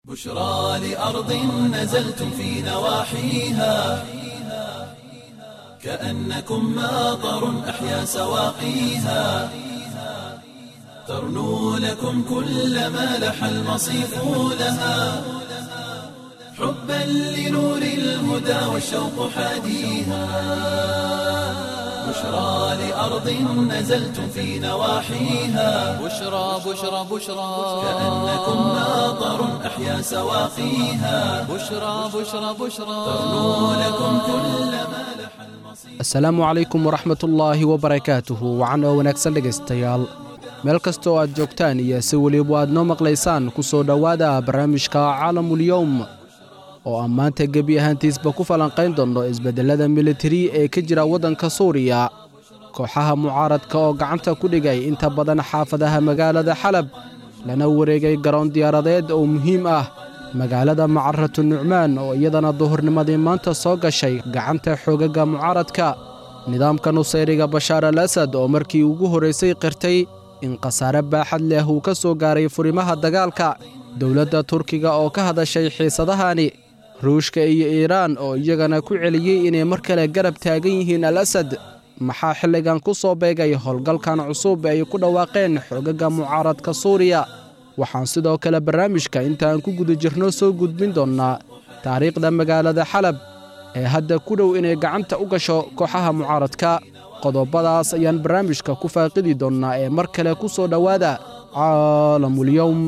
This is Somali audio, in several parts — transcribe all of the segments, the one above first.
بشرى لأرض نزلتم في نواحيها كأنكم ماطر أحيا سواقيها ترنو لكم كل ما لح المصيف لها حبا لنور الهدى والشوق حاديها بشرى لأرض نزلتم في نواحيها بشرى بشرى بشرى كأنكم ماطر أحيا سواقيها بشرى بشرى بشرى ترنو لكم كل ما لح المصيف asalaamu calaykum waraxmatullaahi wabarakaatuhu wacan oo wanaagsan dhegaystayaal meel kasta oo aad joogtaan iyo si weliba aad noo maqlaysaan ku soo dhowaada barnaamijka caalamulyowm oo aan maanta gebi ahaantiisba ku falanqayn doonno isbeddellada militari ee ka jira waddanka suuriya kooxaha mucaaradka oo gacanta ku dhigay inta badan xaafadaha magaalada xalab lana wareegay garoon diyaaradeed oo muhiim ah magaalada macaratu nucmaan oo iyadana duhurnimadii maanta soo gashay gacanta xoogagga mucaaradka nidaamka nusayriga bashaar al asad oo markii ugu horraysay qirtay in khasaare baaxad leh uu ka soo gaaray furimaha dagaalka dowladda turkiga oo ka hadashay xiisadahani ruushka iyo iiraan oo iyagana ku celiyey inay mar kale garab taagan yihiin al asad maxaa xilligan ku soo beegay howlgalkan cusub ay ku dhawaaqeen xoogagga mucaaradka suuriya waxaan sidoo kale barnaamijka intaaan ku guda jirno soo gudbin doonnaa taariikhda magaalada xalab ee hadda ku dhow inay gacanta u gasho kooxaha mucaaradka qodobadaas ayaan barnaamijka ku faaqidi doonnaa ee mar kale ku soo dhowaada caalamulyowm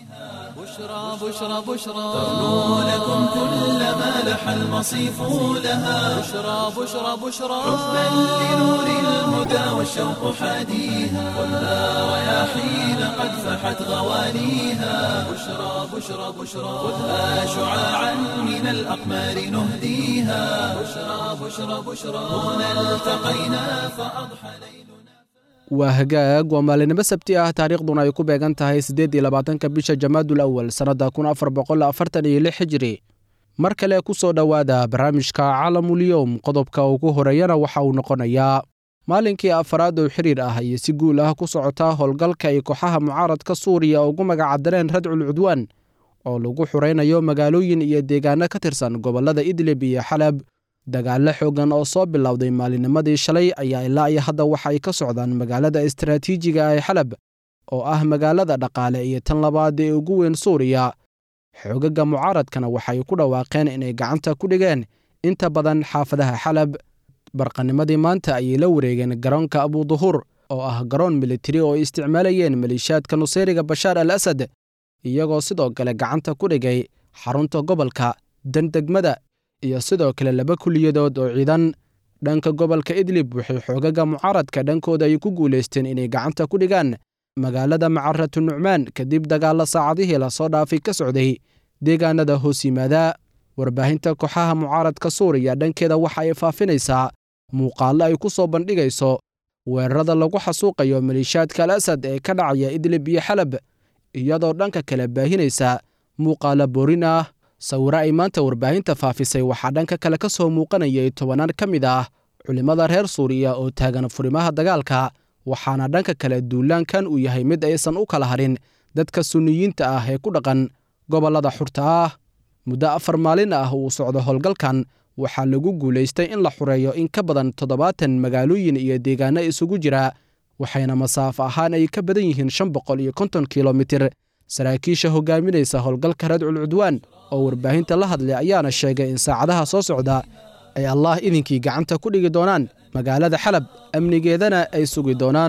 بشرى بشرى بشرى ترنو لكم كل ما لح المصيف لها بشرى بشرى بشرى حبا لنور الهدى والشوق حاديها خذها رياحين قد فحت غوانيها بشرى بشرى بشرى خذها شعاعا من الأقمار نهديها بشرى بشرى بشرى هنا التقينا فأضحى ليلنا waa hagaag waa maalinimo sabti ah taariikhduna ay ku beegan tahay siddeed iyo labaatanka bisha jamaadul awal sannadda kun afar boqol afartan iyo lix hijiri mar kale ku soo dhowaada barnaamijka caalamulyowm qodobka ugu horeeyana waxa uu noqonayaa maalinkii afaraad oo xiriir ah iyo si guul ah ku socotaa howlgalka ay kooxaha mucaaradka suuriya ugu magacadareen radcul cudwaan oo lagu xuraynayo magaalooyin iyo deegaano ka tirsan gobollada idlib iyo xalab dagaallo xooggan oo soo bilowday maalinimadii shalay ayaa ilaa iyo hadda waxa ay ka socdaan magaalada istaraatiijiga ee xalab oo ah magaalada dhaqaale iyo tan labaad ee ugu weyn suuriya xoogagga mucaaradkana waxay ku dhawaaqeen inay gacanta ku dhigeen inta badan xaafadaha xalab barqanimadii maanta ayay la wareegeen garoonka abuduhur oo ah garoon militari oo ay isticmaalayeen maliishaadka nusayriga bashaar al asad iyagoo sidoo kale gacanta ku dhigay xarunta gobolka dandegmada iyo sidoo kale laba kuliyadood oo ciidan dhanka gobolka idlib waxay xoogagga mucaaradka dhankooda ay ku guulaysteen inay gacanta ku dhigaan magaalada macaratu nucmaan kadib dagaalla saacadihii lasoo dhaafay ka socday deegaanada hoos yimaada warbaahinta kooxaha mucaaradka suuriya dhankeeda waxa ay faafinaysaa muuqaallo ay ku soo bandhigayso weerarada lagu xasuuqayo maliishaadka al asad ee ka dhacaya idlib iyo xalab iyadoo dhanka kale baahinaysa muuqaalo boorin ah sawiro ay maanta warbaahinta faafisay waxaa dhanka kale ka soo muuqanayay tobanaan ka mid ah culimmada reer suuriya oo taagan furimaha dagaalka waxaana dhanka kale duulaankan uu yahay mid aysan u kala harin dadka sunniyiinta ah ee ku dhaqan gobollada xurta ah muddo afar maalin ah uu socdo howlgalkan waxaa lagu guulaystay in la xureeyo in ka badan toddobaatan magaalooyin iyo deegaano isugu jira waxayna masaafo ahaan ay ka badan yihiin shan boqol iyo konton kilomitir saraakiisha hogaaminaysa howlgalka radcul cudwaan oo warbaahinta la hadlay ayaana sheegay in saacadaha soo socda ay allaah idinkii gacanta ku dhigi doonaan magaalada xalab amnigeedana ay sugi doonaan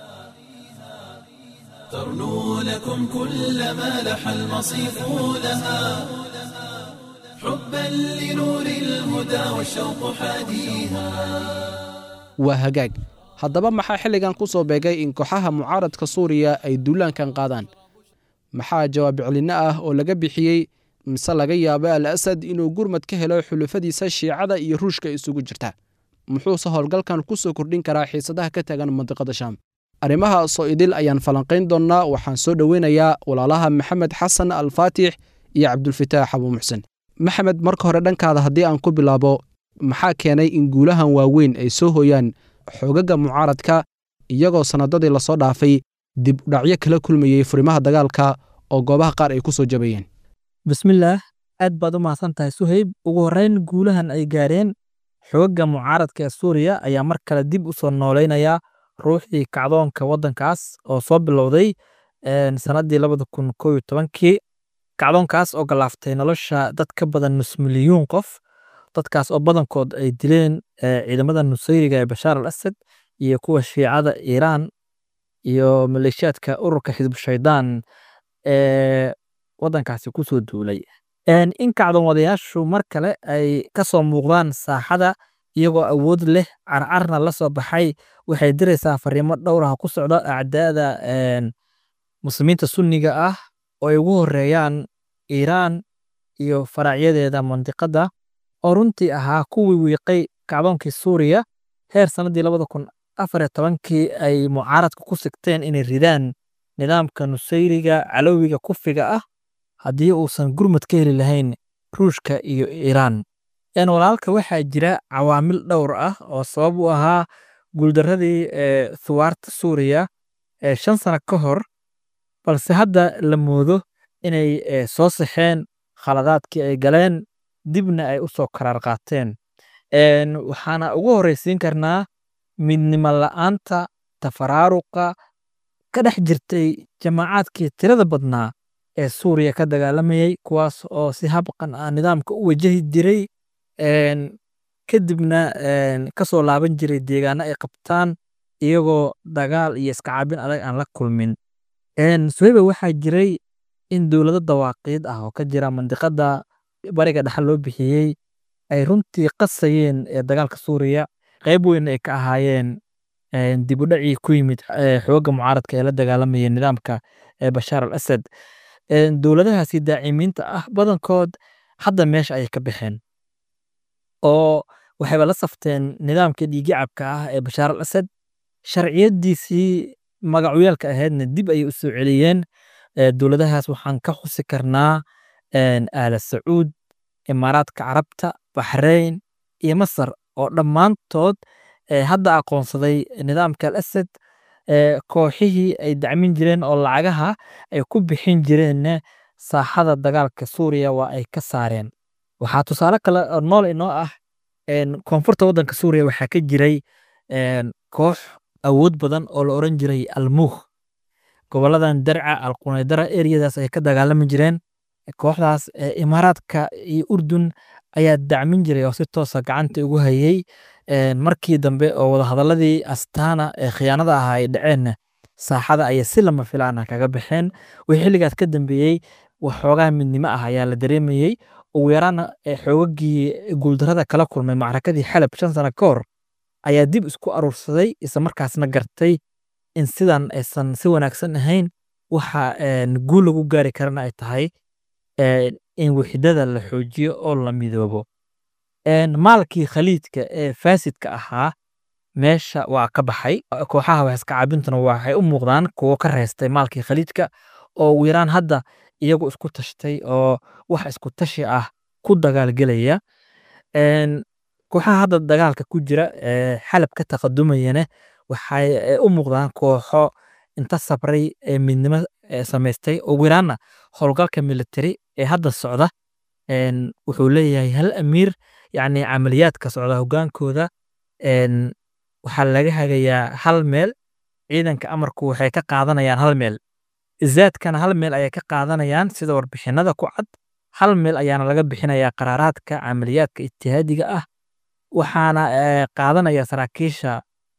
ترنو لكم كل ما لح المصيف لها حبا لنور الهدى والشوق حاديها waa hagaag haddaba maxaa xilligan ku soo beegay in kooxaha mucaaradka suuriya ay duulaankan qaadaan maxaa jawaab celinno ah oo laga bixiyey mise laga yaabo al asad inuu gurmad ka helo xulufadiisa shiicada iyo ruushka isugu jirta muxuuse howlgalkan ku soo kordhin karaa xiisadaha ka tagan mandiqada shaam arrimahaasoo idil ayaan falanqayn doonnaa waxaan soo dhoweynayaa walaalaha maxamed xasan alfaatix iyo cabdulfataax abuu muxsen maxamed marka hore dhankaada haddii aan ku bilaabo maxaa keenay in guulahan waaweyn ay soo hooyaan xoogagga mucaaradka iyagoo sannadadii lasoo dhaafay dib udhacyo kala kulmayey furimaha dagaalka oo goobaha qaar ay ku soo jabayeen bismillaah aad baad u mahadsan tahay suhayb ugu horreyn guulahan ay gaareen xoogga mucaaradka ee suuriya ayaa mar kale dib u soo nooleynaya ruuxii kacdoonka waddankaas oo soo bilowday sannaddii labada kun koo iyo tobankii kacdoonkaas oo galaaftay nolosha dad ka badan nus milyuun qof dadkaas oo badankood ay dileen ciidamada nusayriga ee bashaar al asad iyo kuwa shiicada iiraan iyo maleeshiyaadka ururka xisbu shaydaan ee waddankaasi ku soo duulay in kacdoon wadayaashu mar kale ay ka soo muuqdaan saaxada iyagoo awood leh carcarna la soo baxay waxay diraysaa fariimo dhowraha ku socda acdaada muslimiinta sunniga ah oo ay ugu horeeyaan iiraan iyo faracyadeeda mandiqadda oo runtii ahaa kuwii wiiqay kacdoonkii suuriya heer sannaddii labada kun afar iyo tobankii ay mucaaradka ku sigteen inay ridaan nidaamka nusayriga calowiga kufiga ah haddii uusan gurmad ka heli lahayn ruushka iyo iiraan walaalka waxaa jira cawaamil dhowr ah oo sabab u ahaa guuldaradii thuwaarta suuriya ee shan sano ka hor balse hadda la moodo inay soo saxeen khaladaadkii ay galeen dibna ay u soo karaar qaateen waxaana ugu horreysiin karnaa midnimo la'aanta tafaraaruqa ka dhex jirtay jamaacaadkii tirada badnaa ee suuriya ka dagaalamayay kuwaas oo si habqan ah nidaamka u wajahi jiray kadibna ka soo laaban jiray deegaano ay qabtaan iyagoo dagaal iyo iskacaabin adag aan la kulmin suhayba waxaa jiray in dowlado dawaaqiid ah oo ka jira mandiqada bariga dhexal loo bixiyey ay runtii qasayeen dagaalka suuriya qayb weyn ay ka ahaayeen dib u dhacii ku yimid xoogga mucaaradka ee la dagaalamayay nidaamka bashaar al asad dowladahaasi daacimiinta ah badankood hadda meesha ayay ka baxeen oo waxayba la safteen nidaamka dhiigicabka ah ee bashaar al asad sharciyadiisii magacyaalka ahaydna dib ayay u soo celiyeen dowladahaas waxaan ka xusi karnaa aala sacuud imaaraadka carabta baxrayn iyo masar oo dhammaantood hadda aqoonsaday nidaamka al asad kooxihii ay dacmin jireen oo lacagaha ay ku bixin jireenna saaxada dagaalka suuriya waa ay ka saareen waxaa tusaale kale oo nool inoo ah koonfurta waddanka suuriya waxaa ka jiray koox awood badan oo la oran jiray almuukh goboladan darca alqunaydara eriyadaas ay ka dagaalami jireen kooxdaas imaaraadka iyo urdun ayaa dacmin jiray oo si toosa gacanta ugu hayay markii dambe oo wadahadaladii astaana ee khiyaanada ahaa ay dhaceenna saaxada ayay si lama filaana kaga baxeen wixii xilligaas ka dambeeyey waxoogaa midnimo ah ayaa la dareemayey ugu yaraana xoogagii guuldarada kala kulmay macrakadii xalab shan sano ka hor ayaa dib isku aruursaday isla markaasna gartay in sidan aysan si wanaagsan ahayn waxa guul lagu gaari karana ay tahay in wixidada la xoojiyo oo la midoobo maalkii khaliidka ee faasidka ahaa meesha waa ka baxay kooxaha wax iska caabintuna waxay u muuqdaan kuwo ka reystay maalkii khaliidka oo ugu yaraan hadda iyagu isku tashtay oo wax isku tashi ah ku dagaalgelaya kooxaha hadda dagaalka ku jira ee xalab ka taqadumayana waxay u muuqdaan kooxo inta sabray ee midnimo samaystay ugu yaraanna howlgalka military ee hadda socda wuxuu leeyahay hal amiir yacni camaliyaadka socda hogaankooda waxaa laga hagayaa hal meel ciidanka amarku waxay ka qaadanayaan hal meel zaadkana hal meel ayay ka qaadanayaan sida warbixinada ku cad hal meel ayaana laga bixinayaa qaraaraadka camaliyaadka ijtihaadiga ah waxaana qaadanaya saraakiisha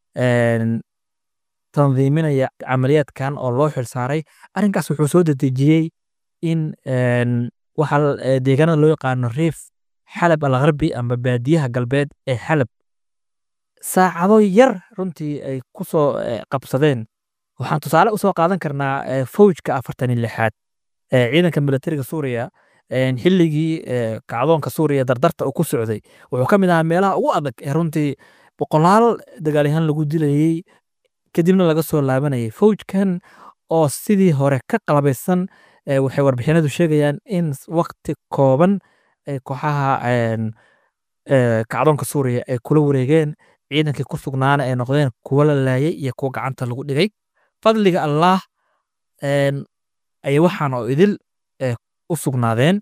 tandiiminaya camaliyaadkan oo loo xilsaaray arrinkaas wuxuu soo dedejiyey in waxa deegaanada loo yaqaano riif xalab al gharbi ama baadiyaha galbeed ee xalab saacado yar runtii ay ku soo qabsadeen waxaan tusaale usoo qaadan karnaa fowjka afartan iyo lixaad ee ciidanka militariga suuriya xilligii kacdoonka suuriya dardarta uu ku socday wuxuu ka mid ahaa meelaha ugu adag ee runtii boqolaal dagaalyahaan lagu dilayey kadibna laga soo laabanayay fowjkan oo sidii hore ka qalabaysan waxay warbixinadu sheegayaan in wakti kooban kooxaha kacdoonka suuriya ay kula wareegeen ciidankii ku sugnaana ay noqdeen kuwa la laayay iyo kuwa gacanta lagu dhigay fadliga allaah ayay waxaan oo idil u sugnaadeen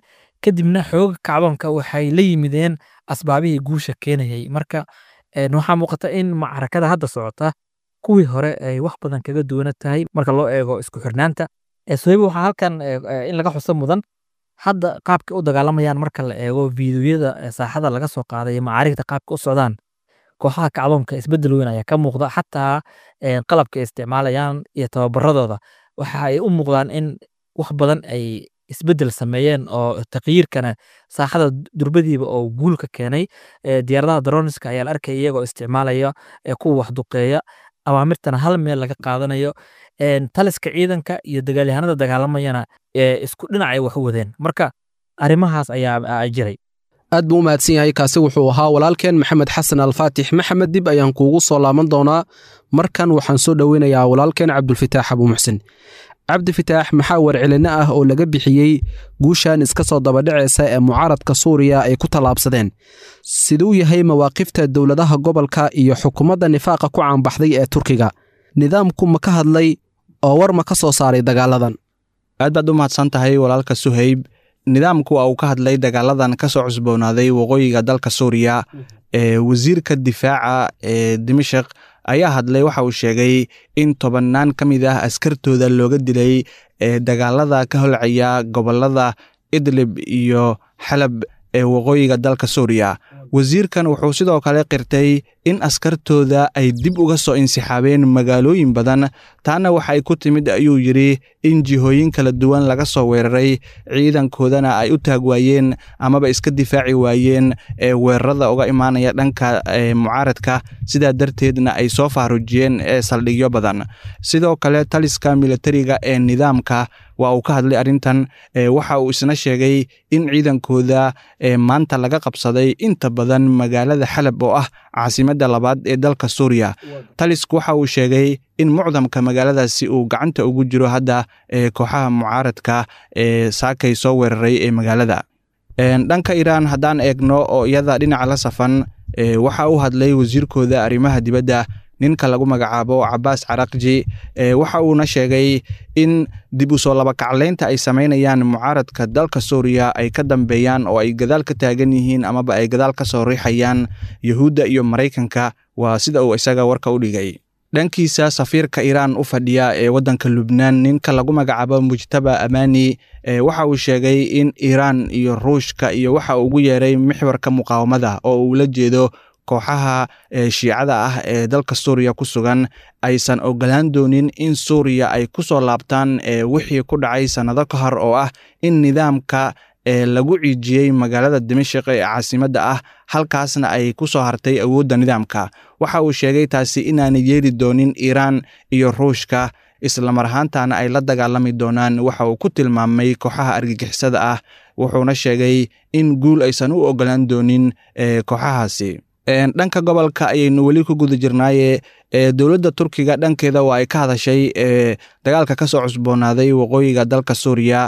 kadibna xooga kacdoonka waxay la yimideen asbaabihii guusha keenayay marka waxaa muuqata in macrakada hadda socota kuwii hore ay wax badan kaga duwana tahay marka loo eego isku xirnaanta sohayba waxaa halkan in laga xuso mudan hadda qaabka u dagaalamayaan marka la eego fiidiyoyada saaxada laga soo qaaday macaarigta qaabka u socdaan kooxaha kacdoonka isbedel weyn ayaa ka muuqda xataa qalabka ay isticmaalayaan iyo tababaradooda waxa ay u muuqdaan in wax badan ay isbedel sameeyeen oo takyiirkana saaxada durbadiiba oo guul ka keenay diyaaradaha daroniska ayaa la arkaya iyagoo isticmaalaya kuwa wax duqeeya awaamirtana hal meel laga qaadanayo taliska ciidanka iyo dagaalyahanada dagaalamayana isku dhinacay wax u wadeen marka arrimahaas ayaa jiray aad buu u mahadsan yahay kaasi wuxuu ahaa walaalkeen maxamed xasan alfaatix maxamed dib ayaan kuugu soo laaban doonaa markan waxaan soo dhoweynayaa walaalkeen cabdulfitaax abuumuxsin cabdifitaax maxaa warcelinno ah oo laga bixiyey guushan iska soo dabadhacaysa ee mucaaradka suuriya ay ku tallaabsadeen siduu yahay mawaaqifta dowladaha gobolka iyo xukuumadda nifaaqa ku caanbaxday ee turkiga nidaamku ma ka hadlay oo war ma ka soo saaray dagaaladan aad baad u mahadsan tahay walaalka suhayb nidaamku waa uu ka hadlay dagaaladan ka soo cusboonaaday waqooyiga dalka suuriya ee wasiirka difaaca ee dimashik ayaa hadlay waxa uu sheegay in tobannaan ka mid ah askartooda looga dilay ee dagaalada ka holcaya gobolada idlib iyo xalab ee waqooyiga dalka suuriya wasiirkan wuxuu sidoo kale qirtay in askartooda ay dib uga soo insixaabeen magaalooyin badan taana waxay ku timid ayuu yidhi in jihooyin kala duwan laga soo weeraray ciidankoodana ay u taag waayeen amaba iska difaaci waayeen ee weerarada uga imaanaya dhanka mucaaradka sidaa darteedna ay soo faarujiyeen ee saldhigyo badan sidoo kale taliska militariga ee nidaamka waa uu ka hadlay arrintan waxa uu isna sheegay in ciidankooda maanta laga qabsaday inta badan magaalada xalab oo ah caasimadda labaad ee dalka suuriya talisku waxa uu sheegay in mucdamka magaaladaasi uu gacanta ugu jiro hadda ee kooxaha mucaaradka ee saakay soo weeraray ee magaalada dhanka iiraan haddaan eegno oo iyada dhinaca la safan waxa uu hadlay wasiirkooda arrimaha dibadda ninka lagu magacaabo cabaas caraqji waxa uuna sheegay in dib u soo labakaclaynta ay samaynayaan mucaaradka dalka suuriya ay ka dambeeyaan oo ay gadaal ka taagan yihiin amaba ay gadaal ka soo riixayaan yuhuudda iyo maraykanka waa sida uu isaga warka u dhigay dhankiisa safiirka iiraan u fadhiya ee waddanka lubnaan ninka lagu magacaabo mujtaba amani waxa uu sheegay in iiraan iyo ruushka iyo waxa uu ugu yeeray mixwarka muqaawamada oo uu la jeedo kooxaha shiicada ah ee dalka suuriya ku sugan aysan ogolaan doonin in suuriya ay ku soo laabtaan wixii ku dhacay sannado ka hor oo ah in nidaamka lagu ciijiyey magaalada dimashik ee caasimadda ah halkaasna ay ku soo hartay awoodda nidaamka waxa uu sheegay taasi inaanay yeeli doonin iiraan iyo ruushka islamar ahaantana ay la dagaalami doonaan waxa uu ku tilmaamay kooxaha argagixisada ah wuxuuna sheegay in guul aysan u ogolaan doonin kooxahaasi dhanka gobolka ayaynu weli ku guda jirnaaye dowladda turkiga dhankeeda waa ay ka hadashay dagaalka ka soo cusboonaaday waqooyiga dalka suuriya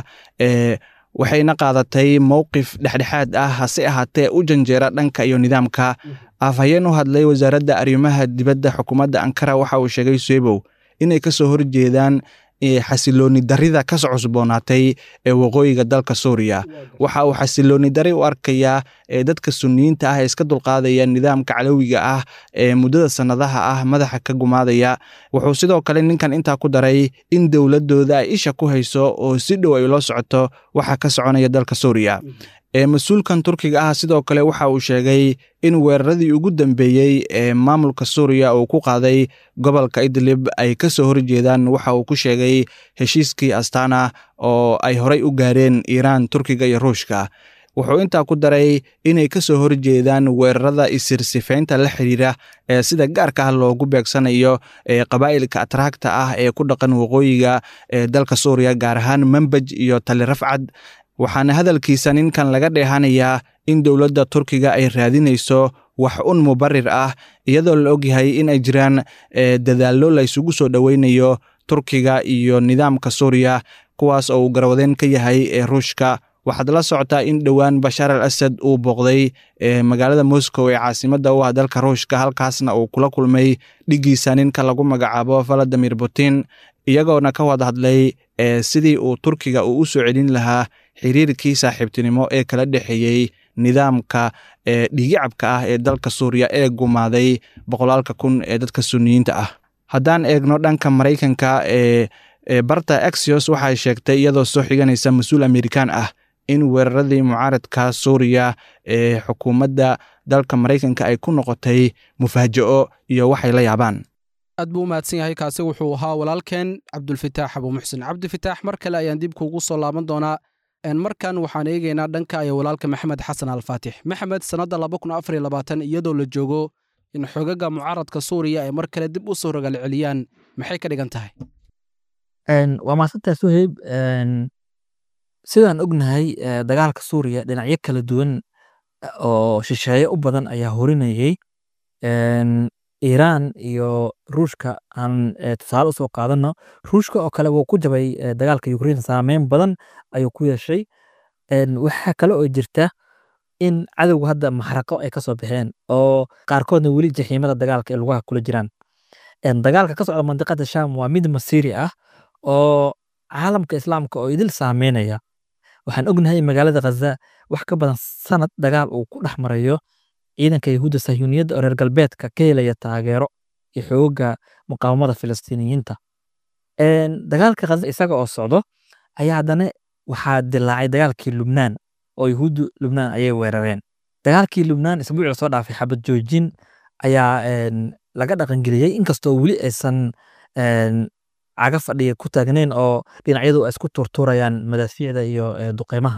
waxayna qaadatay mowqif dhexdhexaad ah hase ahaatee u janjeera dhanka iyo nidaamka afhayeen u hadlay wasaaradda arrimaha dibadda xukuumadda ankara waxa uu sheegay suebow inay ka soo horjeedaan xasilooni darida ka soo cusboonaatay ee waqooyiga dalka suuriya waxa uu xasilooni dari u arkayaa dadka suniyiinta ah ee iska dulqaadaya nidaamka calowiga ah ee muddada sannadaha ah madaxa ka gumaadaya wuxuu sidoo kale ninkan intaa ku daray in dowladooda ay isha ku hayso oo si dhow ay loo socoto waxa ka soconaya dalka suuriya mas-uulkan turkiga ah sidoo kale waxa uu sheegay in weeraradii ugu dambeeyey ee maamulka suuriya uu ku qaaday gobolka idlib ay ka soo horjeedaan waxa uu ku sheegay heshiiskii astana oo ay horey u gaareen iiraan turkiga iyo ruushka wuxuu intaa ku daray inay ka soo horjeedaan weerarada isirsifaynta la xiriira ee sida gaarka ah loogu beegsanayo qabaa'ilka atraagta ah ee ku dhaqan waqooyiga ee dalka suuriya gaar ahaan manbaj iyo tali rafcad waxaana hadalkiisa ninkan laga dheehanayaa in dowladda turkiga ay raadinayso wax un mubarir ah iyadoo la ogyahay in ay jiraan dadaallo la ysugu soo dhoweynayo turkiga iyo nidaamka suuriya kuwaas oo uu garwadeen ka yahay ee ruushka waxaad la socotaa in dhowaan bashaar al asad uu booqday magaalada moscow ee caasimadda u ah dalka ruushka halkaasna uu kula kulmay dhiggiisa ninka lagu magacaabo valadimir putin iyagoona ka wada hadlay sidii uu turkiga uu u soo celin lahaa xiriirkii saaxiibtinimo ee kala dhexeeyey nidaamka ee dhigicabka ah ee dalka suuriya ee gumaaday boqolaalka kun ee dadka suniyiinta ah haddaan eegno dhanka maraykanka ee barta axios waxay sheegtay iyadoo soo xiganaysa mas-uul amerikaan ah in weeraradii mucaaradka suuriya ee xukuumadda dalka maraykanka ay ku noqotay mufaajaco iyo waxay la yaabaan aad buu u mahadsan yahay kaasi wuxuu ahaa walaalkeen cabdulfitaax abu muxsin cabdifitaax mar kale ayaan dib kuugu soo laaban doonaa markan waxaan eegaynaa dhanka aya walaalka maxamed xasan alfaatix maxamed sannadda iyadoo la joogo in xogaga mucaaradka suuriya ay mar kale dib u soo rogal celiyaan maxay ka dhigan tahay waa maasantaa suheyb sidaan ognahay dagaalka suuriya dhinacyo kala duwan oo shisheeye u badan ayaa horinayey iiraan iyo ruushka aan tusaale usoo qaadano ruushka oo kale wuu ku jabay dagaalka ukrein saameyn badan ayuu ku yeeshay waxaa kale oo jirta in cadowga hadda maxraqo ay kasoo baxeen oo qaarkoodna weli jaxiimada dagaalka ee lugaha kula jiraan dagaalka ka socda mandiqada sham waa mid masiiri ah oo caalamka islaamka oo idil saameynaya waxaan ognahay magaalada khaza wax ka badan sanad dagaal uu ku dhex marayo ciidanka yahuudda sahyuuniyadda oo reer galbeedka ka helaya taageero iyo xooga muqaawamada filistiiniyiinta dagaalka khaza isaga oo socdo ayaa haddana waxaa dilaacay dagaalkii lubnaan oo yahuuddu lubnaan ayay weerareen dagaalkii lubnaan isbuuci lasoo dhaafay xabad joojin ayaa laga dhaqangeliyey inkastoo weli aysan caga fadhiya ku taagnayn oo dhinacyadu ay isku turturayaan madaafiicda iyo duqeymaha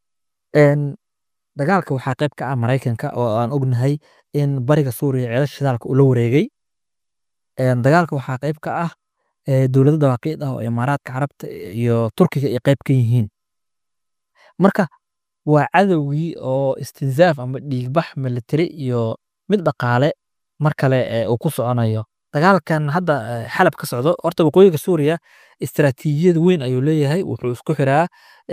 dagaalka waxaa qayb ka ah maraykanka oo aan ognahay in bariga suuriya ceelasha shidaalka ula wareegay dagaalka waxaa qayb ka ah dowlado dawaaqiid ah oo imaaraadka carabta iyo turkiga ay qayb ka yihiin marka waa cadowgii oo istinzaaf ama dhiigbax militari iyo mid dhaqaale mar kale uu ku soconayo dagaalkan hadda xalab ka socdo horta waqooyiga suuriya istaraatiijiyad weyn ayuu leeyahay wuxuu isku xiraa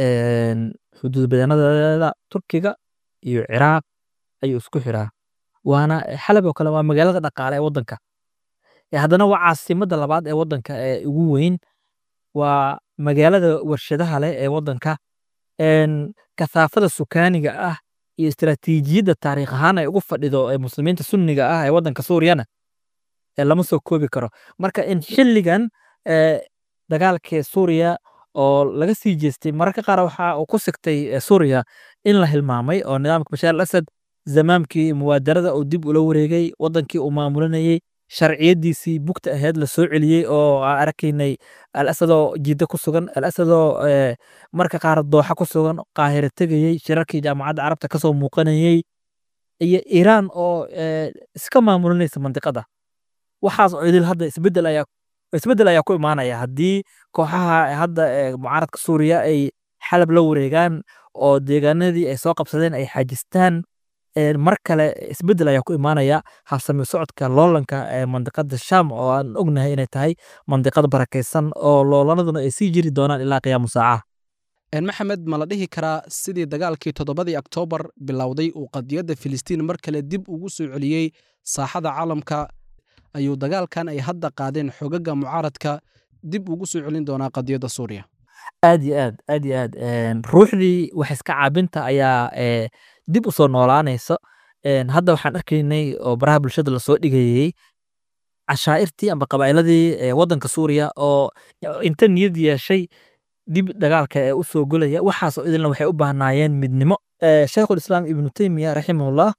xuduud badenadeeda turkiga iyo ciraaq ayuu isku xiraa waana xalab oo kale waa magaalada dhaqaale ee waddanka haddana waa caasimada labaad ee waddanka ee ugu weyn waa magaalada warshadaha leh ee waddanka kasaafada sukaaniga ah iyo istaraatiijiyadda taariikh ahaan ay ugu fadhido ee muslimiinta sunniga ah ee waddanka suuriyana lama soo koobi karo marka in xilligan dagaalkii suuriya oo laga sii jeestay mararka qaar waxa uu ku sigtay suuriya in la hilmaamay oo nidaamka bashaar al asad zamaamkii muwaadarada uu dib ula wareegay wadankii uu maamulinayey sharciyadiisii bugta ahayd la soo celiyey oo aan arkaynay al asadoo jidda ku sugan al asadoo marka qaar dooxa ku sugan qaahira tegayey shirarkii jaamacadda carabta kasoo muuqanayey iyo iiraan oo iska maamulinaysa mandiqada waxaas oo idil hadda isbedel ayaa isbedel ayaa ku imaanaya haddii kooxaha hadda mucaaradka suuriya ay xalab la wareegaan oo deegaanadii ay soo qabsadeen ay xajistaan mar kale isbedel ayaa ku imaanaya habsami socodka loolanka ee mandiqada sham oo aan ognahay inay tahay mandiqad barakaysan oo loolanaduna ay sii jiri doonaan ilaa qiyaamu saacaha maxamed ma la dhihi karaa sidii dagaalkii toddobadii oktoobar bilowday uu qadiyadda filistiin mar kale dib ugu soo celiyey saaxada caalamka ayuu dagaalkan ay hadda qaadeen xogaga mucaaradka dib ugu soo celin doonaa qadiyadda suuriya aad iyo aad aad iyo aad ruuxdii wax iska caabinta ayaa dib u soo noolaanaysa hadda waxaan arkaynay oo baraha bulshada lasoo dhigayey cashaa'irtii amba qabaa'iladii waddanka suuriya oo inta niyad yeeshay dib dagaalka ee u soo golaya waxaasoo idilna waxay u baahnaayeen midnimo sheikhul islaam ibnu teymiya raximahullah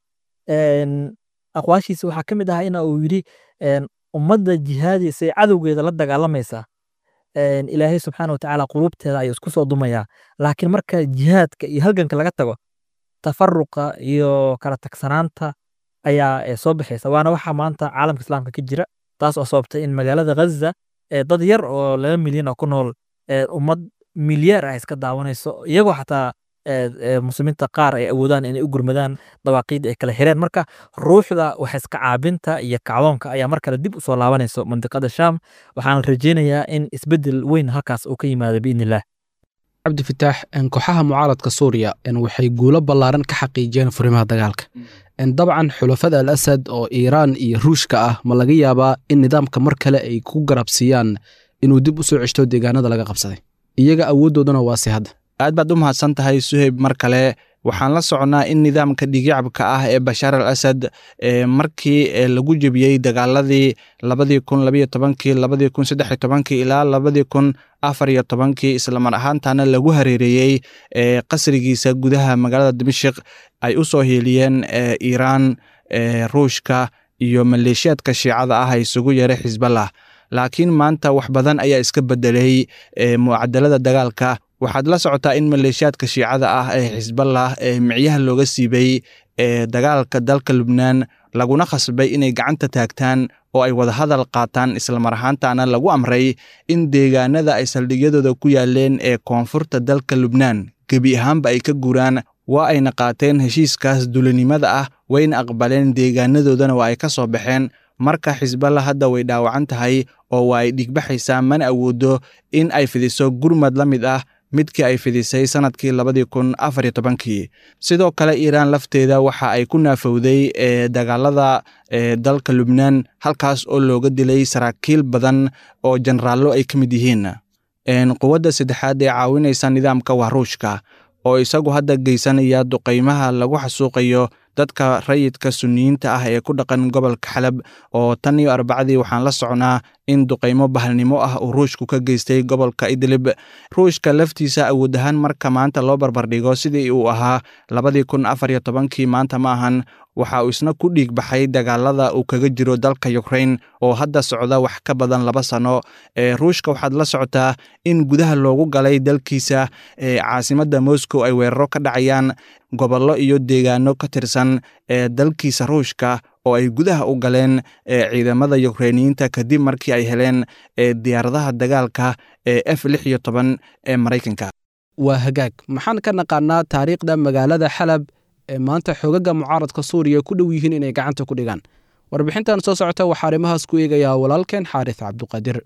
aqwaashiisa waxaa ka mid ahaa ina uu yidhi ummadda jihaadiisa ee cadowgeeda la dagaalamaysa ilaahay subxaana watacaala quluubteeda ayuu isku soo dumayaa laakiin marka jihaadka iyo halganka laga tago tafaruqa iyo kala tagsanaanta ayaa soo baxaysa waana waxa maanta caalamka islaamka ka jira taas oo sababtay in magaalada ghaza dad yar oo laba milyan oo ku nool ummad milyaar ah iska daawanayso iyagoo xataa muslimiinta qaar ay awoodaan inay u gurmadaan dawaaqiida ay kala xireen marka ruuxda wax iska caabinta iyo kacdoonka ayaa mar kale dib u soo laabanayso mandiqada sham waxaan rajeynayaa in isbedel weyn halkaas uu ka yimaado biidn illah cabdifitaax kooxaha mucaaradka suuriya waxay guulo ballaaran ka xaqiijiyeen furimaha dagaalka dabcan xulafada al asad oo iiraan iyo ruushka ah ma laga yaabaa in nidaamka mar kale ay ku garabsiiyaan inuu dib u soo ceshto deegaanada laga qabsaday iyaga awooddoodana waase hadda aad baad u mahadsan tahay suheyb mar kale waxaan la soconnaa in nidaamka dhigyacabka ah ee bashaar al asad markii lagu jebiyey dagaaladii labadii kun labayo tobankii labadii kun saddex iyo tobankii ilaa labadii kun afar iyo tobankii islamar ahaantana lagu hareereeyey qasrigiisa gudaha magaalada dimashik ay u soo hiiliyeen iiraan ruushka iyo maleeshiyaadka shiicada ah isugu yeeray xisballah laakiin maanta wax badan ayaa iska bedelay mucadalada dagaalka waxaad la socotaa in maleeshiyaadka shiicada ah ee xisballah ee micyaha looga siibay ee dagaalka dalka lubnaan laguna khasbay inay gacanta taagtaan oo ay wadahadal qaataan islamar ahaantana lagu amray in deegaanada ay saldhigyadooda ku yaaleen ee koonfurta dalka lubnaan gebi ahaanba ay ka guuraan waa ayna qaateen heshiiskaas dulinimada ah wayna aqbaleen deegaanadoodana waa ay ka soo baxeen marka xisballa hadda way dhaawacan tahay oo waa ay dhigbaxaysaa mana awoodo in ay fidiso gurmad la mid ah midkii ay fidisay sannadkii labadii kun afar iyo tobankii sidoo kale iiraan lafteeda waxa ay ku naafowday ee dagaalada ee dalka lubnaan halkaas oo looga dilay saraakiil badan oo jenaraallo ay ka mid yihiin quwadda saddexaad ee caawinaysa nidaamka waa ruushka oo isagu hadda geysanaya duqaymaha lagu xasuuqayo dadka rayidka suniyiinta ah ee ku dhaqan gobolka xalab oo tan iyo arbacadii waxaan la socnaa in duqaymo bahalnimo ah uu ruushku ka geystay gobolka idlib ruushka laftiisa awood ahaan marka maanta loo barbardhigo sidii uu ahaa labadii kun afar iyo tobankii maanta ma ahan waxa uu isna ku dhiig baxay dagaalada uu kaga jiro dalka ukrain oo hadda socda wax ka badan laba sano ee ruushka waxaad la socotaa in gudaha loogu galay dalkiisa ee caasimadda moscow ay weeraro ka dhacayaan gobollo iyo deegaano ka tirsan ee dalkiisa ruushka oo ay gudaha u galeen ciidamada yukrainiyiinta kadib markii ay heleen diyaaradaha dagaalka ee f lix iyo toban ee maraykanka waa hagaag maxaan ka naqaanaa taariikhda magaalada xalab ee maanta xoogaga mucaaradka suuriya ku dhow yihiin inay gacanta ku dhigaan warbixintan soo socota waxaa arrimahaas ku eegayaa walaalkeen xaaris cabduqaadir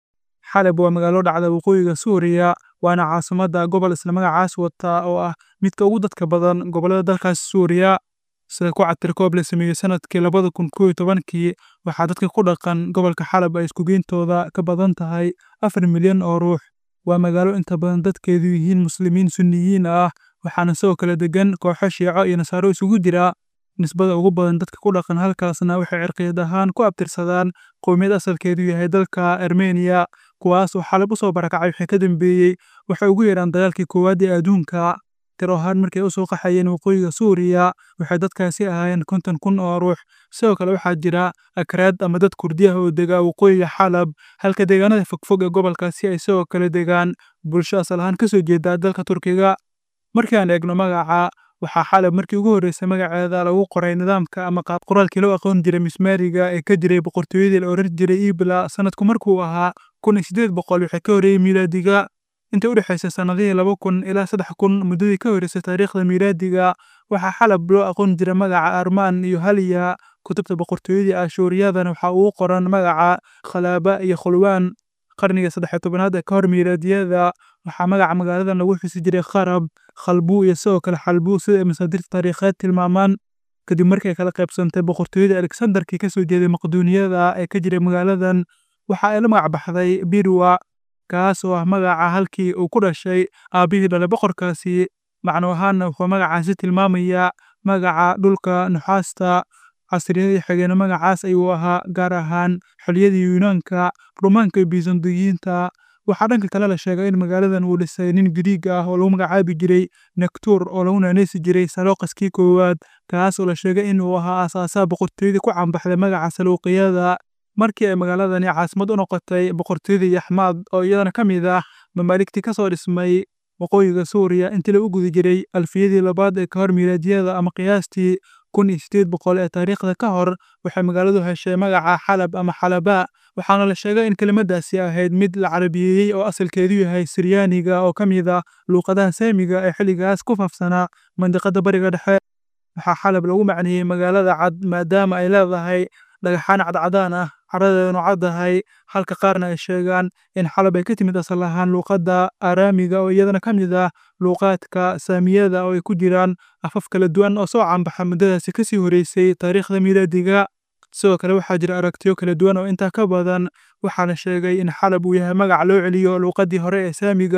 xalab waa magaalo dhacda waqooyiga suuriya waana caasimadda gobol isla magacaas wata oo ah midka ugu dadka badan gobollada dalkaas suuriya sida ku cabtirkoob la sameeyey sanadkii labada kun koo iyo tobankii waxaa dadka ku dhaqan gobolka xalab ay iskugeentooda ka badan tahay afar milyan oo ruux waa magaalo inta badan dadkeedu yihiin muslimiin sunniyiin ah waxaana sidoo kale degan kooxo shiico iyo nasaaro isugu jira nisbada ugu badan dadka ku dhaqan halkaasna waxay cirqiyad ahaan ku abtirsadaan qowmiyad asalkeedu yahay dalka armeniya kuwaas oo xalab u soo barakacay wixii ka dambeeyey waxay ugu yeedhaan dagaalkii koowaad ee adduunka tiro ahaan markay u soo qaxayeen waqooyiga suuriya waxay dadkaasi ahaayeen konton kun oo ruux sidoo kale waxaa jira akraad ama dad kurdiyaha oo degaa waqooyiga xalab halka deegaanada fogfog ee gobolkaasi ay sidoo kale degaan bulsho asal ahaan ka soo jeeda dalka turkiga markii aan eegno magaca waxaa xalab markii ugu horreysay magaceeda lagu qoray nidaamka ama qaab qoraalkii loo aqoon jiray mismaariga ee ka jiray boqortooyadii la oran jiray ibla sanadku markuu ahaa kun iyo siddeed boqol waxay ka horreeyey miilaadiga inta u dhexaysay sannadihii laba kun ilaa saddex kun muddadii ka horreysay taariikhda miilaadiga waxaa xalab loo aqoon jiray magaca armaan iyo haliya kutubta boqortooyadii ashuuriyadana waxaa ugu qoran magaca khalaaba iyo khulwaan qarniga saddex tobanaad ee ka hor miilaadiyada waxaa magaca magaaladan lagu xusi jiray kharab khalbuu iyo sidoo kale xalbuu sida ay masaadirta taariikheed tilmaamaan kadib markii ay kala qaybsantay boqortooyadii alexandarkii ka soo jeeday maqduuniyada ee ka jiray magaaladan waxa ay la magac baxday birwa kaas oo ah magaca halkii uu ku dhashay aabbihii dhalay boqorkaasi macno ahaanna wuxuu magacaasi tilmaamayaa magaca dhulka nuxaasta casriyadii xigeenna magacaas ayuu ahaa gaar ahaan xiliyadii yuunaanka rumaanka iyo bisandiyiinta waxaa dhanka kale la sheegay in magaaladan uu dhisay nin giriig ah oo lagu magacaabi jiray nektur oo lagu naaneysi jiray salooqaskii koowaad kaas oo la sheegay inuu ahaa aasaasaha boqortooyadii ku caanbaxday magaca saluuqiyada markii ay magaaladani caasimad u noqotay boqortooyadii yaxmaad oo iyadana ka mid ah mamaaligtii ka soo dhismay waqooyiga suuriya intii lagu guda jiray alfiyadii labaad ee ka hor miilaadiyada ama qiyaastii kun iyo siddeed boqol ee taariikhda ka hor waxay magaaladu heshay magaca xalab ama xalaba waxaana la sheegay in kelimadaasi ahayd mid la carabiyeeyey oo asalkeedu yahay siryaaniga oo ka mid ah luuqadaha saamiga ee xilligaas ku faafsanaa mandiqada bariga dhexe waxaa xalab lagu macneeyey magaalada cad maadaama ay leedahay dhagaxaan cadcadaan ah caradeedanu caddahay halka qaarna ay sheegaan in xalab ay ka timid asal ahaan luuqadda araamiga oo iyadana ka mid ah luuqaadka saamiyada oo ay ku jiraan afaf kala duwan oo soo caanbaxa muddadaasi kasii horeysay taariikhda miilaadiga sidoo kale waxaa jira aragtiyo kala duwan oo intaa ka badan waxaana sheegay in xalab uu yahay magac loo celiyo luuqaddii hore ee saamiga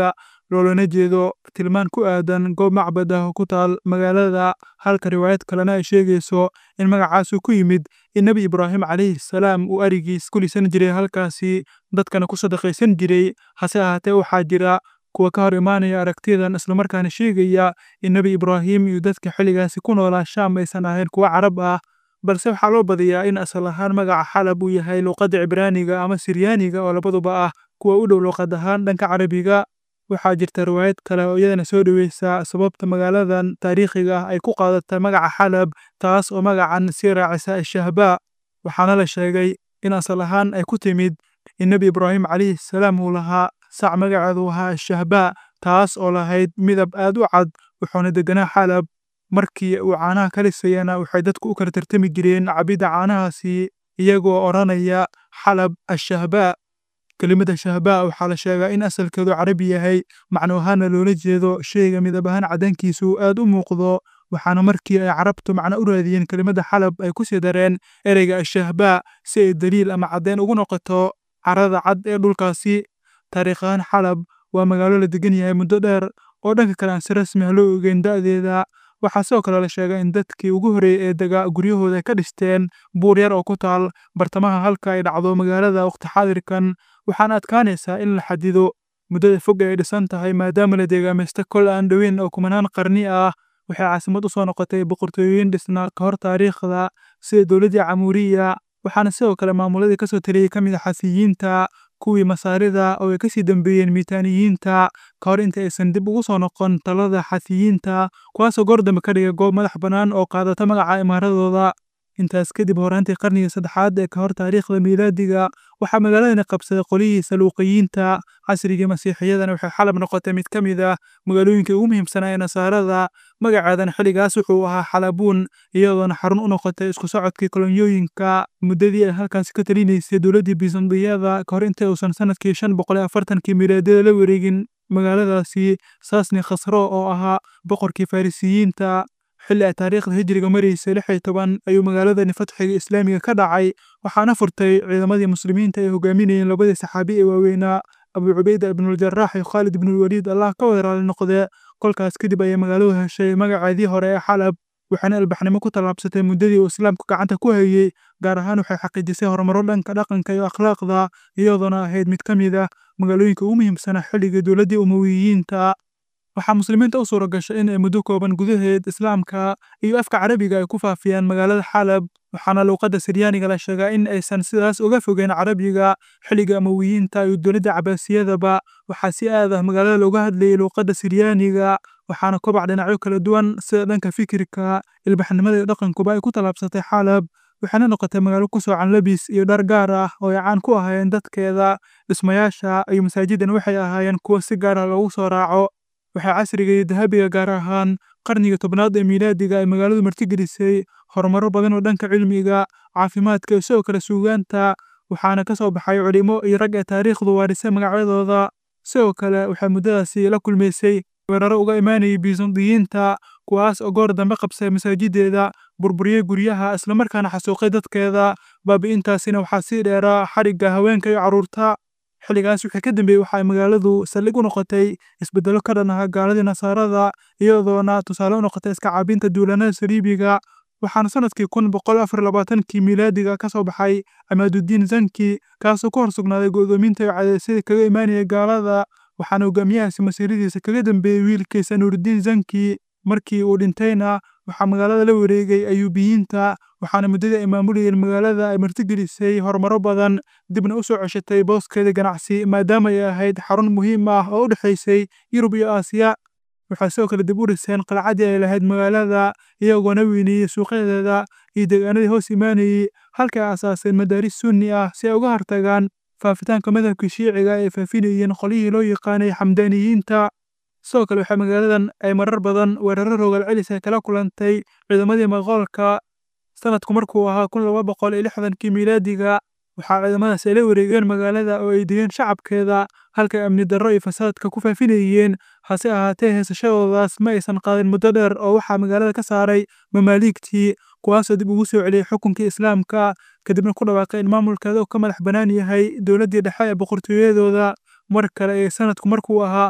loolana jeedo tilmaan ku aadan goob macbad ah oo ku taal magaalada halka riwaayad kalena ay sheegayso in magacaasu ku yimid in nebi ibraahim calayhi salaam uu arigiis ku lisan jiray halkaasi dadkana ku sadaqaysan jiray hase ahaatee waxaa jira kuwa ka hor imaanaya aragtiyadan islamarkaana sheegaya in nebi ibraahim iyo dadka xilligaasi ku noolaa shaam aysan ahayn kuwa carab ah balse waxaa loo badiyaa in asal ahaan magaca xalab uu yahay luuqadda cibraaniga ama siryaaniga oo labaduba ah kuwa u dhow luuqad ahaan dhanka carabiga waxaa jirta riwaayad kale oo iyadana soo dhoweysa sababta magaaladan taariikhiga ah ay ku qaadatay magaca xalab taas oo magacan sii raacisa ashahbaa waxaana la sheegay in asal ahaan ay ku timid in nebi ibraahim calayhi salaam uu lahaa sac magaceedu ahaa ashahbaa taas oo lahayd midab aad u cad wuxuuna deganaa xalab markii uu caanaha ka lisayana waxay dadku u kala tartami jireen cabidda caanahaasi iyagoo odhanaya xalab ashahbaa kelimada shahbaa waxaa la sheegaa in asalkeedu carabi yahay macno ahaana loola jeedo shayga midab ahaan caddaankiisu aad u muuqdo waxaana markii ay carabtu macno u raadiyeen kelimada xalab ay ku sii dareen ereyga ashahbaa si ay daliil ama caddeyn ugu noqoto carada cad ee dhulkaasi taariikh ahaan xalab waa magaalo la degan yahay muddo dheer oo dhanka kale aan si rasmi ah loo ogeyn da'deeda waxaa sidoo kale la sheegay in dadkii ugu horreeyey ee degaa guryahooda ay ka dhisteen buur yar oo ku taal bartamaha halka ay dhacdo magaalada waqti xaadirkan waxaana adkaanaysaa in la xadido muddada fog ee ay dhisan tahay maadaama la deegaamaysta kol aan dhoweyn oo kumanaan qarni ah waxay caasimad u soo noqotay boqortooyooyin dhisnaa ka hor taariikhda sida dowladdii camuuriya waxaana sidoo kale maamuladii kasoo taliyey ka mid a xasiyiinta kuwii masaarida oo ay kasii dambeeyeen miitaaniyiinta ka hor inta aysan dib ugu soo noqon talada xasiyiinta kuwaasoo goor dambe ka dhigay goob madax bannaan oo qaadata magaca imaaradooda intaas kadib horaantii qarnigii saddexaad ee ka hor taariikhda miilaadiga waxaa magaaladani qabsaday qolihii saluuqiyiinta casrigii masiixiyadana waxay xalab noqotay mid ka mid ah magaalooyinkii ugu muhiimsanaa ee nasaarada magaceedan xilligaas wuxuu ahaa xalabuun iyadoona xarun u noqotay isku socodkii kolonyooyinka muddadii ay halkaasi ka talinaysay dowladdii bisandiyada ka hor inta uusan sanadkii shan boqol iyo afartankii miilaadiyada la wareegin magaaladaasi saasni khasro oo ahaa boqorkii farisiyiinta xilli ay taariikhda hijriga maraysay lix iyo toban ayuu magaaladani fatxiga islaamiga ka dhacay waxaana furtay ciidamadii muslimiinta ay hogaaminayeen labadii saxaabi ee waaweynaa abu cubayda ibnuljarax iyo khaalid ibnulwaliid allah ka wada raali noqdee kolkaas kadib ayay magaaladu heshay magaceedii hore ee xalab waxaana albaxnimo ku tallaabsatay muddadii uu islaamku gacanta ku hayey gaar ahaan waxay xaqiijisay horumaro dhanka dhaqanka iyo akhlaaqda iyadoona ahayd mid ka mid ah magaalooyinka ugu muhiimsanaa xilligii dowladdii umowiyiinta waxaa muslimiinta u suura gashay in ay muddo kooban gudaheed islaamka iyo afka carabiga ay ku faafiyaan magaalada xalab waxaana luuqadda siryaaniga la sheegaa in aysan sidaas uga fogeyn carabiga xilliga amawiyiinta iyo dowladda cabaasiyadaba waxaa si aad ah magaalada looga hadlayay luuqadda siryaaniga waxaana kobac dhinacyo kala duwan sida dhanka fikirka ilbaxnimada iyo dhaqankuba ay ku tallaabsatay xalab waxaana noqotay magaalo ku soocan labis iyo dhar gaar ah oo ay caan ku ahaayeen dadkeeda dhismayaasha iyo masaajidan waxay ahaayeen kuwo si gaar ah loogu soo raaco waxaa casriga iyo dahabiga gaar ahaan qarniga tobnaad ee miilaadiga ay magaaladu martigelisay horumaro badan oo dhanka cilmiga caafimaadka iyo sidoo kale suugaanta waxaana ka soo baxay culimo iyo rag ee taariikhdu waarisay magacyadooda sidoo kale waxaa muddadaasi la kulmaysay weeraro uga imaanayay bisandiyiinta kuwaas oo goor dambe qabsay masaajideeda burburiyey guryaha islamarkaana xasuuqay dadkeeda baabi'intaasina waxaa sii dheeraa xarigga haweenka iyo carruurta xilligaas wixii ka dambeeyey waxa ay magaaladu saldhig u noqotay isbeddelo ka dhan ah gaaladii nasaarada iyadoona tusaale u noqotay iska caabinta duulanada saliibiga waxaana sanadkii kun boqol afar labaatankii miilaadiga ka soo baxay amaadudiin zanki kaasoo ku hor sugnaaday go'doominta iyo cadeysyada kaga imaanaya gaalada waxaana hogaamiyahaasi masiiradiisa kaga dambeeyey wiilkiisa nuuridiin zanki markii uu dhintayna waxaa magaalada la wareegay ayuubiyiinta waxaana muddadii ay maamulayeen magaalada ay martigelisay horumaro badan dibna u soo ceshatay booskeeda ganacsi maadaama ay ahayd xarun muhiim ah oo u dhexaysay yurub iyo aasiya waxaa sidoo kale dib u dhiseen qalcadii ay lahayd magaalada iyagoona weyneeyey suuqyadeeda iyo deegaanadii hoos imaanayey halkay aasaaseen madaaris sunni ah si ay uga hortagaan faafitaanka madhabka shiiciga ay faafinayeen qolyihii loo yaqaanay xamdaaniyiinta sidoo kale waxaa magaaladan ay marar badan weeraro rogaal celis ay kala kulantay ciidamadii maqoolka sanadku markuu ahaa kun laba boqol iyo lixdankii miilaadiga waxaa ciidamadaas ay la wareegeen magaalada oo ay degeen shacabkeeda halkay amni darro iyo fasaadka ku faafinayeen hase ahaatee heesashadoodaas ma aysan qaadin muddo dheer oo waxaa magaalada ka saaray mamaaliigtii kuwaasoo dib ugu soo celiyey xukunkii islaamka kadibna ku dhawaaqay in maamulkeeda uu ka madax bannaan yahay dowladdii dhexe ee boqortooyadooda mar kale ee sanadku markuu ahaa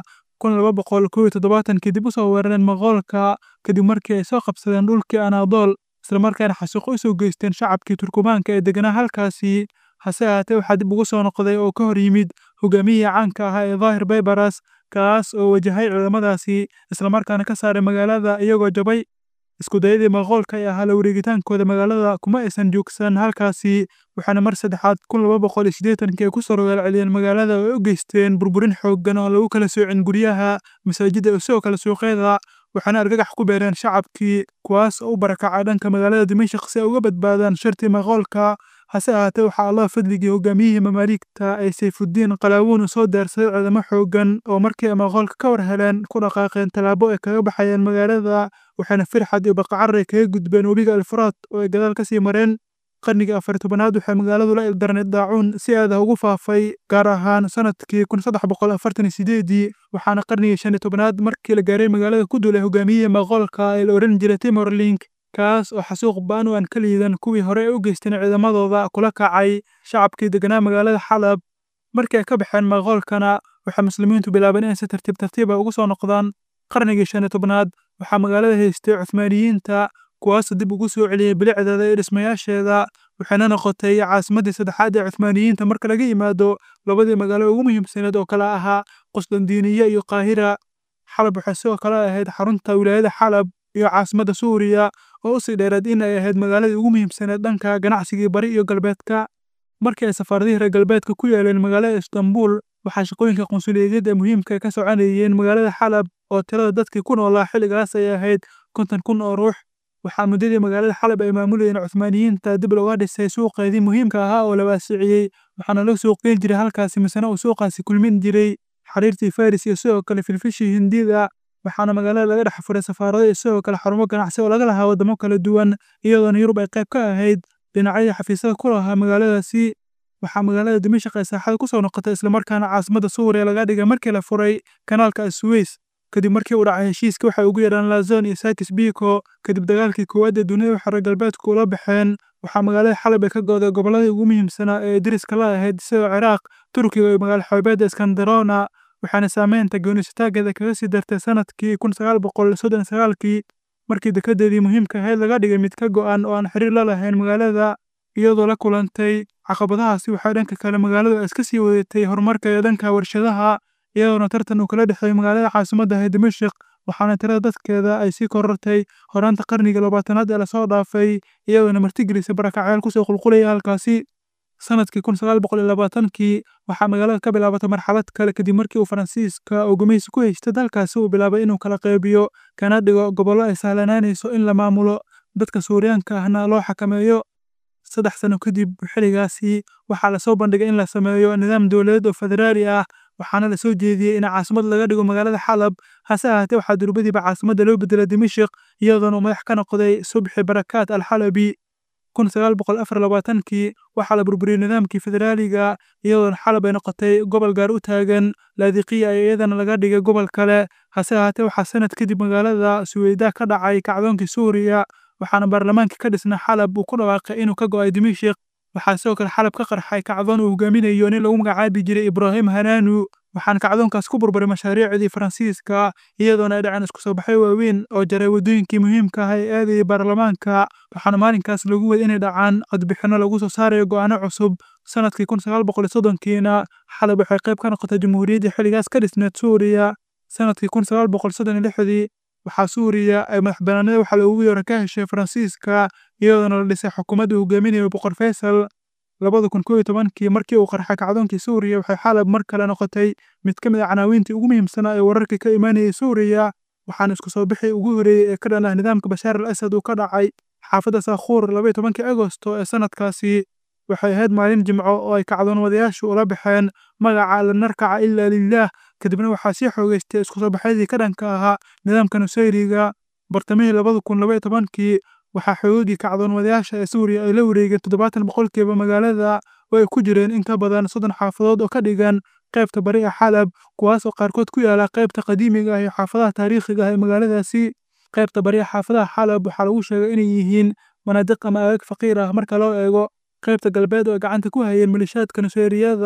kun laba boqol kow iyo toddobaatankii dib u soo weerareen Mongoolka kadib markii ay soo qabsadeen dhulkii Anaadool islamarkaana xasuuq u soo geysteen shacabkii Turkumaanka ee deganaa halkaasi hase ahaatee waxaa dib ugu soo noqday oo ka hor yimid hogaamiyihii caanka ahaa ee Daahir Baybaras kaas oo wajahay ciidamadaasi islamarkaana ka saaray magaalada iyagoo jabay isku dayadii Mongoolka ee ahaa la wareegitaankooda magaalada kuma aysan joogsan halkaasi waxaana mar saddexaad kun laba boqol iyo siddeetankii ay ku soo rogaal celiyeen magaalada oo ay u geysteen burburin xooggan oo lagu kala soocin guryaha masaajidda iyo sidoo kale suuqyada waxaana argagax ku beereen shacabkii kuwaas oo u barakacay dhanka magaalada Dimashq si ay uga badbaadaan shartii Mongoolka hase ahaatee waxaa allah fadligii hogaamiyihii mamaaligta ay sayfuddiin qalaawuun soo daarsaday ciidamo xooggan oo markii ay Mongoolka ka war heleen ku dhaqaaqeen tallaabo ay kaga baxayeen magaalada waxaana firxad iyo baqacarray kaga gudbeen webiga alfuraad oo ay gadaal ka sii mareen qarnigii afar tobanaad waxay magaaladu la ildarneed daacuun si aad ah ugu faafay gaar ahaan sanadkii kun saddex boqol afartan iyo sideedii waxaana qarnigii shan iyo tobanaad markii la gaaray magaalada ku duulay hogaamiyihii Mongoolka ee la oran jiray Timur Lenk kaas oo xasuuq ba'an oo aan ka liidan kuwii hore ay u geysteen ciidamadooda kula kacay shacabkii deganaa magaalada Xalab markii ay ka baxeen Mongoolkana waxay muslimiintu bilaabeen inay si tartiib tartiib ah ugu soo noqdaan qarnigii shan iyo tobnaad waxaa magaalada haystay Cuthmaaniyiinta kuwaasoo dib ugu soo celiyey bilicdeeda iyo dhismayaasheeda waxayna noqotay caasimaddii saddexaad ee Cuthmaaniyiinta marka laga yimaado labadii magaalo ugu muhiimsaneed oo kala ahaa Qusdandiiniya iyo Qaahira Xalab waxay sidoo kale ahayd xarunta wilaayada Xalab iyo caasimadda Suuriya oo u sii dheeraed in ay ahayd magaaladii ugu muhiimsaneed dhanka ganacsigii bari iyo galbeedka markii ay safaaradihii reer galbeedka ku yeeleen magaalada Istanbul waxaa shaqooyinka qunsuliyadeed ee muhiimka ka soconayeen magaalada Xalab oo tirada dadkii ku noolaa xilligaas ay ahayd konton kun oo ruux waxaa muddadii magaalada Xalab ay maamulayeen Cuthmaaniyiinta dib looga dhisay suuqeedii muhiimka ahaa oo la waasiciyey waxaana la suuqgeyn jiray halkaasi misana uu suuqaasi kulmin jiray xariirtii Faris iyo sidoo kale filfishii Hindida waxaana magaalada laga dhex furay safaarado iyo sidoo kale xarumo ganacsi oo laga lahaa wadamo kala duwan iyadoona Yurub ay qayb ka ahayd dhinacyadii xafiisyada ku lahaa magaaladaasi waxaa magaalada Dimashq ay saaxada ku soo noqotay islamarkaana caasimadda Suuriya laga dhigay markii la furay kanaalka Suez kadib markii uu dhacay heshiiska waxay ugu yeedhaan Lazon iyo Sakis Biko kadib dagaalkii koowaad ee dunida waxay reer galbeedku ula baxeen waxaa magaalada Xalab ay ka go'day gobolladii ugu muhiimsanaa ee deriska la ahayd sida Ciraaq Turkiga iyo magaalo xoobeedda Iskandarona waxaana saameynta goonisataageeda kaga sii dartay sanadkii kun sagaal boqol soddon iyo sagaalkii markii dekedeedii muhiimka ahayd laga dhigay mid ka go'an oo aan xiriir la lahayn magaalada iyadoo la kulantay caqabadahaasi waxaa dhanka kale magaaladu ay iska sii wadatay horumarka ee dhanka warshadaha iyadoona tartan uu kala dhexeeyey magaalada caasimadda ee Dimashq waxaana tirada dadkeeda ay sii korortay horaanta qarniga labaatanaad ee lasoo dhaafay iyadoona martigelisay barakacyaal kusoo qulqulaya halkaasi sanadkii kun sagaal boqol iyo labaatankii waxaa magaalada ka bilaabatay marxalad kale kadib markii uu Faransiiska oo gumaysi ku haystay dalkaasi uu bilaabay inuu kala qaybiyo kana dhigo gobollo ay sahlanaanayso in la maamulo dadka Suuriyaanka ahna loo xakameeyo saddex sano kadib xilligaasi waxaa lasoo bandhigay in la sameeyo nidaam dowladeed oo federaali ah waxaana la soo jeediyey in caasimad laga dhigo magaalada Xalab hase ahaatee waxaa durbadiiba caasimadda loo bedelay Dimashq iyadoona uu madax ka noqday Subxi Barakaat al-Xalabi kun sagaal boqol afar labaatankii waxaa la burburiyey nidaamkii federaaliga iyadoona Xalab ay noqotay gobol gaar u taagan laadiqiya ay iyadana laga dhigay gobol kale hase ahaatee waxaa sanad kadib magaalada Suweyda ka dhacay kacdoonkii Suuriya waxaana baarlamaanka ka dhisna Xalab uu ku dhawaaqay inuu ka go'ay Dimashq waxaa sidoo kale Xalab ka qarxay kacdoon uu hogaaminayo nin lagu magacaabi jiray Ibrahim Hananu waxaana kacdoonkaas ku burburay mashaariicdii Faransiiska iyadoona ay dhaceen isku soo baxyo waaweyn oo jaray waddooyinkii muhiimka ah ee aadayay baarlamaanka waxaana maalinkaas lagu waday inay dhacaan codbixinno lagu soo saarayo go'aano cusub sanadkii kun sagaal boqol iyo soddonkiina Xalab waxay qayb ka noqotay jamhuuriyaddii xilligaas ka dhisneed Suuriya sanadkii kun sagaal boqol soddon iyo lixdii waxaa Suuriya ay madaxbannaanida waxa loogu yeero ka heshay Faransiiska iyadoona la dhisay xukuumadda hogaaminayo boqor Faysal labada kun koob iyo tobankii markii uu qarxay kacdoonkii Suuriya waxay Xalab mar kale noqotay mid ka mid ah canaawiintii ugu muhiimsanaa ee wararka ka imaanayay Suuriya waxaana isku soo bixi ugu horreeyey ee ka dhan ah nidaamka Bashaar al-Asad uu ka dhacay xaafadda Saakhuur laba iyo tobankii Agosto ee sanadkaasi waxay ahayd maalin jimco oo ay kacdoon-wadayaashu ula baxeen magaca la narkaca ilaa lillaah kadibna waxaa sii xoogeystay isku soo baxyadii ka dhanka ahaa nidaamka Nusayriga bartamihii labada kun laba iyo tobankii waxaa xoogagii kacdoon-wadayaasha ee Suuriya ay la wareegeen toddobaatan boqolkiiba magaalada oo ay ku jireen in ka badan soddon xaafadood oo ka dhigan qaybta bari ee Xalab kuwaas oo qaarkood ku yaala qaybta qadiimiga ah iyo xaafadaha taariikhiga ah ee magaaladaasi qaybta bari ee xaafadaha Xalab waxaa lagu sheegay inay yihiin manaadiq ama aagaag faqiir ah marka loo eego qaybta galbeed oo ay gacanta ku hayeen malishaadka Nusayriyada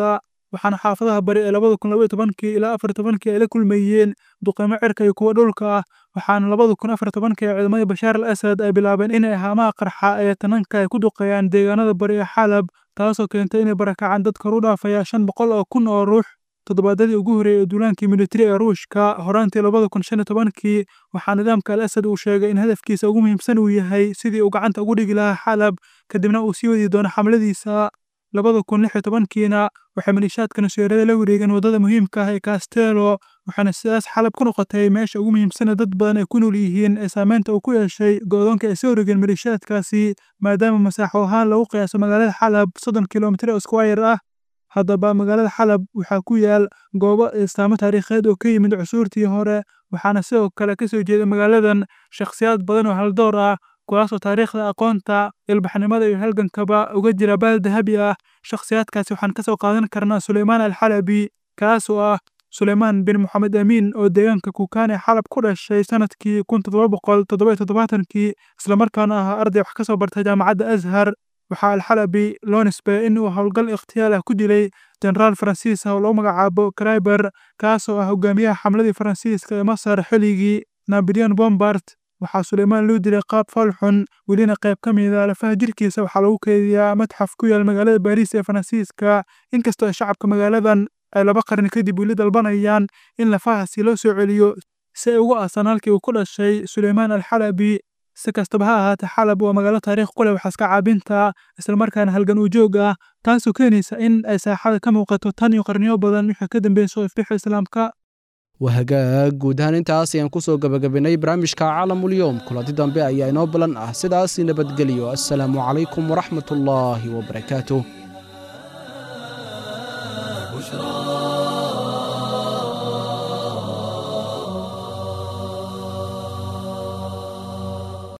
waxaana xaafadaha bari ee labada kun labaiyo tobankii ilaa afar tobankii ay la kulmayeen duqeymo cirka iyo kuwa dhulka ah waxaana labada kun afar tobankii ee ciidamadii bashaar al asad ay bilaabeen inay haamaha qarxa ee tananka ay ku duqeeyaan deegaanada bari ee xalab taasoo keentay inay barakacaan dad kor u dhaafaya shan boqol oo kun oo ruux toddobaadadii ugu horreeyey ee duulaankii militari ee ruushka horaantii labada kun shan iyo tobankii waxaa nidaamka al asad uu sheegay in hadafkiisa ugu muhiimsan uu yahay sidii uu gacanta ugu dhigi lahaa xalab kadibna uu sii wadi doono xamladiisa labada kun lix iyo tobankiina waxay maliishaadka nusyeerada la wareegeen waddada muhiimka ah ee kastelo waxaana sidaas xalab ku noqotay meesha ugu muhiimsana dad badan ay ku nool yihiin ee saameynta uu ku yeeshay go'doonka ay soo wareegeen maliishaadkaasi maadaama masaaxo ahaan lagu qiyaaso magaalada xalab soddon kilomitir oo squire ah haddaba magaalada xalab waxaa ku yaal goobo istaamo taariikheed oo ka yimid cusuurtii hore waxaana sidoo kale ka soo jeeda magaaladan shakhsiyaad badan oo haldoor ah kuwaasoo taariikhda aqoonta ilbaxnimada iyo halgankaba uga jira baal dahabi ah shakhsiyaadkaasi waxaan ka soo qaadan karnaa suleymaan alxalabi kaasoo ah suleymaan bin moxamed amiin oo deegaanka kukaan ee xalab ku dhashay sanadkii kun toddoba boqol toddoba iyo toddobaatankii islamarkaana ahaa arday wax ka soo barta jaamacadda azhar waxaa alxalabi loo nisbeeyay in uu howlgal ikhtiyaal ah ku dilay jenaraal faransiis ah oo lagu magacaabo kraiber kaasoo ah hogaamiyaha xamladii faransiiska ee masar xilligii napoleon bombard waxaa suleymaan loo dilay qaab falxun welina qayb ka mida lafaha jirkiisa waxaa lagu keydiyaa matxaf ku yaal magaalada baariis ee faransiiska inkastoo ay shacabka magaaladan ay laba qarni kadib weli dalbanayaan in lafahaasi loo soo celiyo si ay ugu aasan halkii uu ku dhashay suleymaan alxalabi si kastaba ha ahaatee xalab waa magaalo taariikh ku leh waxaaska caabinta islamarkaana halgan uu joog ah taasoo keenaysa in ay saaxada ka muuqato tan iyo qarniyo badan wixii ka dambeeyey soo iftixa islaamka wahagaag guud ahaan intaas ayaan ku soo gabagabaynay barnaamijka caalamulyoom kulanti dambe ayaa inoo balan ah sidaas nabadgelyo assalaamu calaykum waraxmat ullaahi wabarakaatuh